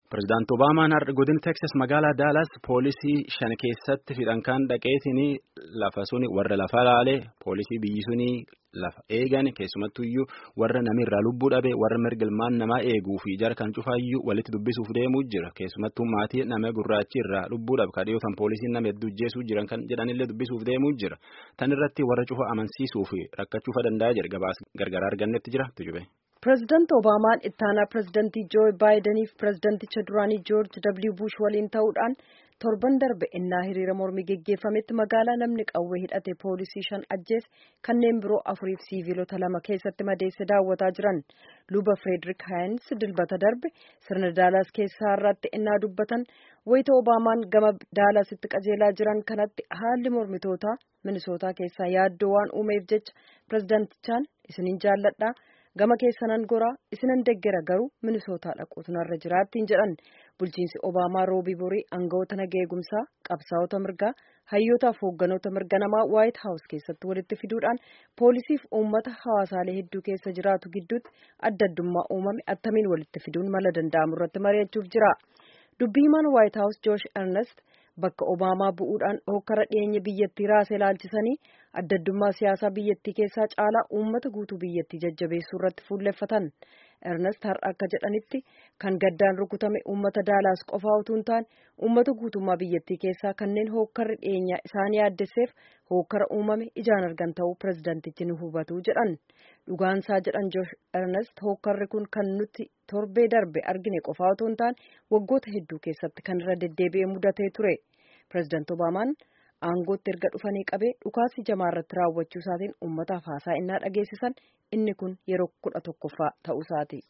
Pireezidaanti Obaamaan har'a godina Teksas magaalaa Daalaas poolisii shan keessatti fixan kan dhaqeetiin lafa suni warra lafa laalee poolisii biyyi suni lafa eegan keessumattuyyuu warra namirraa lubbuu dhabe warra mirga ilmaan namaa eeguu fi jara kan cufaayyuu walitti dubbisuuf deemuu jira keessumattuu maatii nama gurraachi irraa lubbuu dhabe kadhiyootan poolisiin nama hedduu ajjeesuu jiran kan jedhanillee dubbisuuf deemuu jira tan irratti warra cufa amansiisuu fi rakkachuufa danda'a jedhe gabaas gargaraa argannetti jira tujube. Pireezidaanti Obaamaan ittaanaa pireezidaantii Joo Baayidaniif pireezidaanticha duraanii Joorji W. Bush waliin ta'uudhaan torban darbe innaa hiriira mormii geggeeffametti magaalaa namni qawwee hidhate poolisii shan ajjeese kanneen biroo afuriif siiviilota lama keessatti madeesse daawwataa jiran luba Frederick Haynes dilbata darbe sirna daalaas keessaa irratti innaa dubbatan wayita Obaamaan gama daalaasitti qajeelaa jiran kanatti haalli mormitootaa minisootaa keessaa yaaddoo waan uumeef jecha pireezidaantichaan isiniin jaalladhaa. gama keessanan goraa isinan deggera garuu minisootaa dhaquutu narra jiraattiin jedhan bulchiinsi obaamaa roobii borii aangawoota nagaa eegumsaa qabsaa'ota mirgaa hayyootaaf hoogganoota mirga namaa waayit haawus keessatti walitti fiduudhaan poolisiif uummata hawaasaalee hedduu keessa jiraatu gidduutti adda addummaa uumame attamiin walitti fiduun mala danda'amu irratti mari'achuuf jira dubbii himaan waayit haawus joosh ernest bakka obaamaa bu'uudhaan hokkara dhiyeenya biyyattii raasee ilaalchisanii adda addummaa siyaasaa biyyattii keessaa caalaa uummata guutuu biyyattii jajjabeessuu irratti fuulleffatan ernest har'a akka jedhanitti kan gaddaan rukutame uummata daalaas qofaa utuu hin taane uummata guutummaa biyyattii keessaa kanneen hokkarri dhiyeenyaa isaan yaaddesseef hokkara uumame ijaan argan ta'uu pireezidaantichi ni hubatu jedhan dhugaansaa jedhan joosh ernest hokkarri kun kan nuti torbee darbe argine qofaa utuu hin taane waggoota hedduu keessatti kan irra deddeebi'ee mudatee ture pireezidaanti obaamaan aangootti erga dhufanii qabee dhukaasii jamaa irratti raawwachuu isaatiin uummataaf haasaa innaa dhageessisan inni kun yeroo kudha tokkoffaa ta'uu isaati.